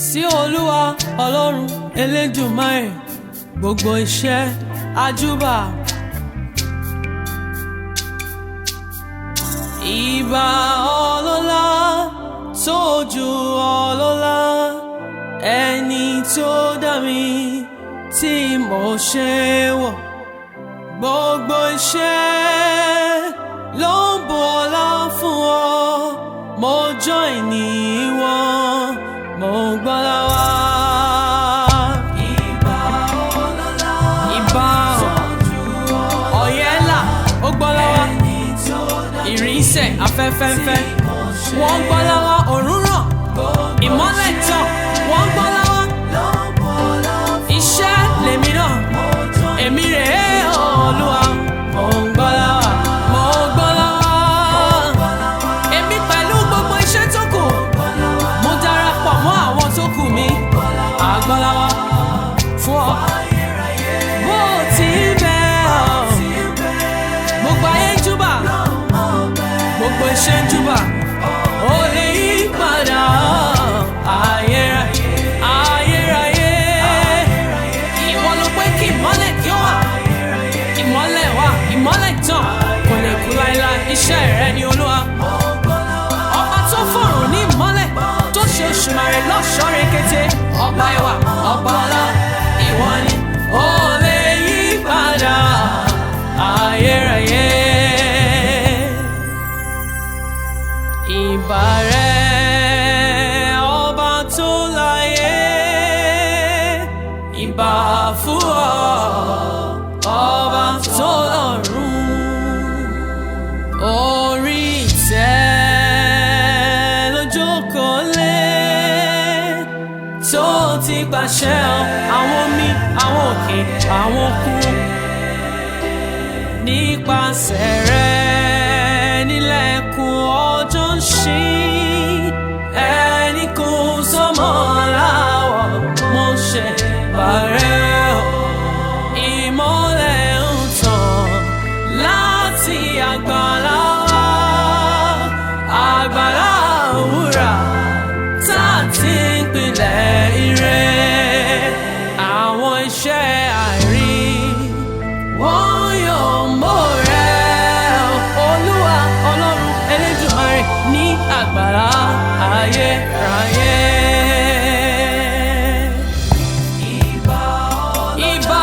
sí olúwa ọlọ́run elédùmarè gbogbo iṣẹ́ àjúbà. ìbà ọlọ́lá tó ju ọlọ́lá ẹni tó dá mi tí mo ṣe wọ̀ gbogbo iṣẹ́ ló ń bu ọlá fún ọ mo join ní wọn mo gbọ́lá wá. ìbà ọlọ́lá ìbà ọ̀yẹ́là ó gbọ́lá wá ìrìnsẹ̀ afẹ́fẹ́fẹ́ wọ́n gbọ́lá wá òórùn ràn ìmọ́lẹ̀ tàn wọ́n gbọ́lá wá iṣẹ́ lèmi náà èmi rèé olúwa mo ń gbọ́lá wá mo gbọ́lá wá èmi pẹ̀lú gbogbo iṣẹ́ tó kù mo darapọ̀ mọ́ àwọn tó kù mi àgbọ́lá wá fún ọ bó ti bẹ́ ọ gbogbo ayé ń júbà gbogbo iṣẹ́ ń júbà ó lè yí padà ayérayé ayérayé ìwọ ló pé kí ìmọ́lẹ̀ kí ó wà ìmọ́lẹ̀ wà ìmọ́lẹ̀ tàn kò lè kú láéláé iṣẹ́ rẹ ni olúwa ọba tó fọ̀rùn ní ìmọ́lẹ̀ tó ṣe òṣùmàrè lọ́ṣọ́ rekete ọba ẹwà ọba ọlá ìwọ ni ó lè yí padà ayérayé ìbà rẹ ọba tó láyé ìbà fún ọ ọba tó lọ́run orí ìtẹ́ lójókòó lé tó ti pàṣẹ àwọn omi àwọn òkè àwọn òkun nípasẹ̀ rẹ̀ nílẹ̀kùn ọjọ́ ń ṣí ẹni kò sọmọ láwọ̀ mo ṣe bàrẹ́ o ìmọ́lẹ̀ ń tàn láti àgbàlá wa àgbàlá òwúrà tá a ti ń pilẹ̀ ire àwọn iṣẹ́ àìrí wọ́n yóò mọ̀ rẹ̀ olúwa ọlọ́run elédùmarè ní àgbàlá ayérayé. ìbà ìbà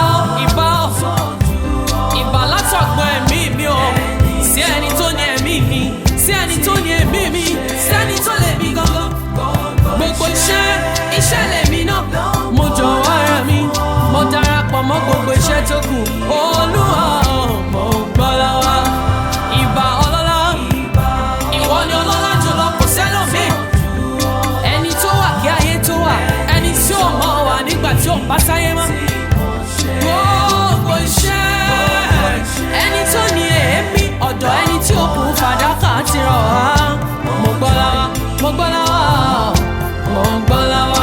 ìbà látọ̀gbọ́n ẹ̀mí mi o sí ẹni tó ní ẹ̀mí mi sí ẹni tó ní ẹ̀mí mi sí ẹni tó lè mi gangan gbogbo iṣẹ́ iṣẹ́ lèmi náà mo jọ̀wọ́ ara mi mo darapọ̀ mọ́ gbogbo iṣẹ́ tó kù olúwa mo gbọ́ lọ́wọ́ ìbà ọlọ́lá ìwọ ni ọlọ́lá jùlọ kò sẹ́lòmíì ẹni tó wà kí ayé tó wà ẹni tí ò mọ̀ wà nígbà tí ò bá sáyé mọ́ gbogbo iṣẹ́ ẹni tó ní èémí ọ̀dọ̀ ẹni tí ó kù fàdákà ti rọ̀ wá mo gbọ́ lọ́wọ́ mo gbọ́ lọ́wọ́ mo gbọ́ lọ́wọ́.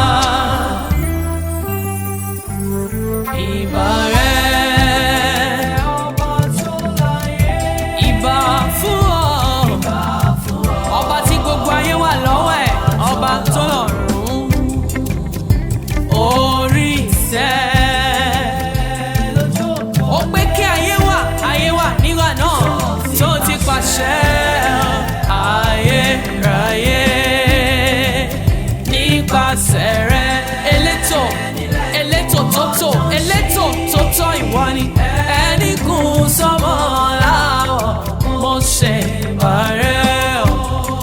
Ìbà rẹ̀ ìbà fún ọ ọba tí gbogbo ayé wà lọ́wọ́ ẹ̀ ọba tó lọ́rùn orí ìtẹ́ ó pé kí ayé wà ayé wà nígbà náà tó ti pàṣẹ ayérayé nípasẹ̀ rẹ̀ elétò elétò tótó elétò tótó ìwọ ni ẹni kún sọmọ láwọ̀ mo ṣe bàrẹ́ o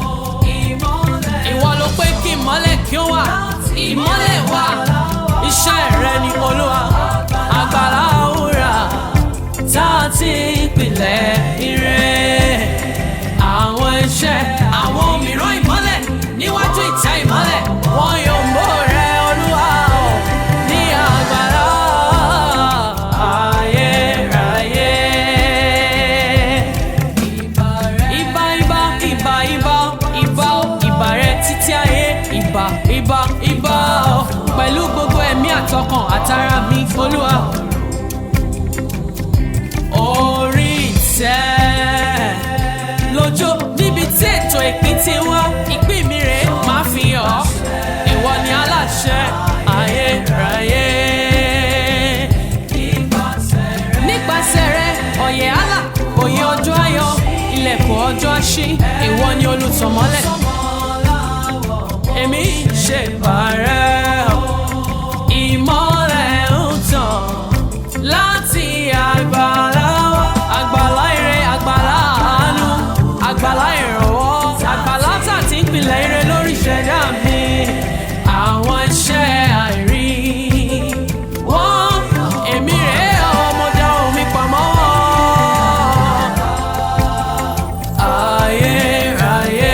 ìwọ ló pé kí ìmọ́lẹ̀ kí ó wà ìmọ́lẹ̀ wà iṣẹ́ rẹ ni olúwa àgbàlá òwúrà tá a ti pilẹ̀ ire àwọn iṣẹ́ àwọn mìíràn ìmọ́lẹ̀ níwájú ìtẹ́ ìmọ́lẹ̀ wọn yóò mọ̀ rẹ olúwa o ní àgbàlá ayérayé. Ìbà ìbà ìbà ìbà ìbà o ìbà rẹ títí ayé ìbà ìbà ìbà o pẹ̀lú gbogbo ẹ̀mí àtọkàn àtara mi olúwa. Orí ìtẹ́ lójó níbi tí ètò ìpín ti wá ìpín mi rèé máa fi hàn ọ́ ìwọ ni aláṣẹ. ọ̀yẹ̀ àlà òye ọjọ́ ayọ̀ ilẹ̀kùn ọjọ́ àṣí ìwọ ni olùtọ̀mọ́lẹ̀ èmi ṣe bàrẹ́ o ìmọ́lẹ̀ ń tàn láti àgbàlá wa. àgbàlá ire àgbàlá àánú àgbàlá ìrànwọ́ àgbàlá tà tí ń pilẹ̀ ire lórí ìṣẹ̀dá mi àwọn iṣẹ́ àìrí wọ́n èmi rèé ọmọdé omi pamọ́ ayérayé.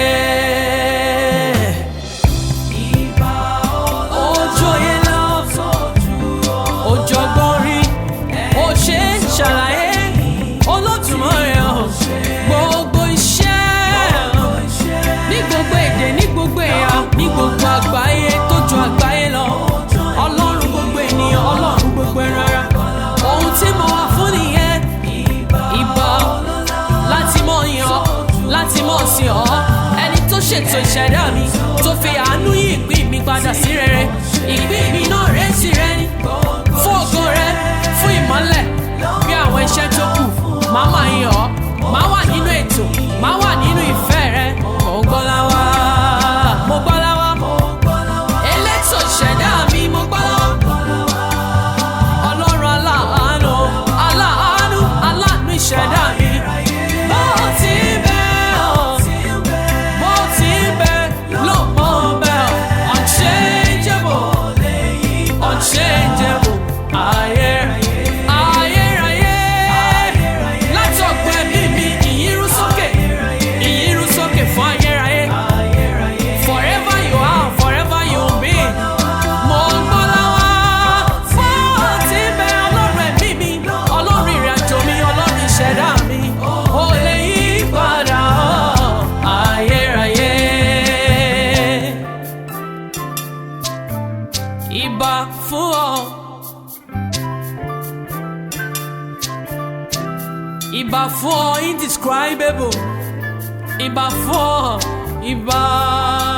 Ojú oyè lọ, òjọ̀gbọ́n rí, ó ṣe é ṣàlàyé, Olódùmarè o, gbogbo iṣẹ́ ní gbogbo èdè ní gbogbo ẹ̀yà ní gbogbo àgbáyé tó ju àgbáyé lọ ọlọ́run gbogbo ènìyàn ọlọ́run gbogbo ẹran ara ohun tí mo wà fún nìyẹn ìbà láti mọ̀ yàn ọ́ láti mọ̀ sí ọ́ ẹni tó ṣètò ìṣẹ̀dá mi tó fi àánú yí ìpín mi padà sí rere ìpín mi náà rẹ̀ sí rẹ ni fún ògo rẹ fún ìmọ́lẹ̀ bí àwọn iṣẹ́ tó kù máa máa yàn ọ́ máa wà nínú ètò máa wà nínú ìfẹ́ rẹ mo gbọ́ láwa mo gbọ́ láwa elétò ìṣẹ̀dá mi mo gbọ́ láwa ọlọ́run aláàánú aláàánú aláàánú ìṣẹ̀dá mi bó ti bẹ́ ọ́ bó ti bẹ́ ló mọ̀ bẹ́ ọ́ unchangeable unchangeable ayérayé ayérayé látọ̀gbọ́ ẹ̀mí mi ìyírú sókè ìyírú sókè fún ayérayé forever you are forever you will be mo ń gbọ́ láwá bó ti bẹ ọlọ́run ẹ̀mí mi ọlọ́run ìrìnàjò mi ọlọ́run ìṣẹ̀dá mi ò lè yí padà ayérayé. Ìbà fún ọ. Ìbà fún ọ indescribable. Ìbà fún ọ. Ìbà.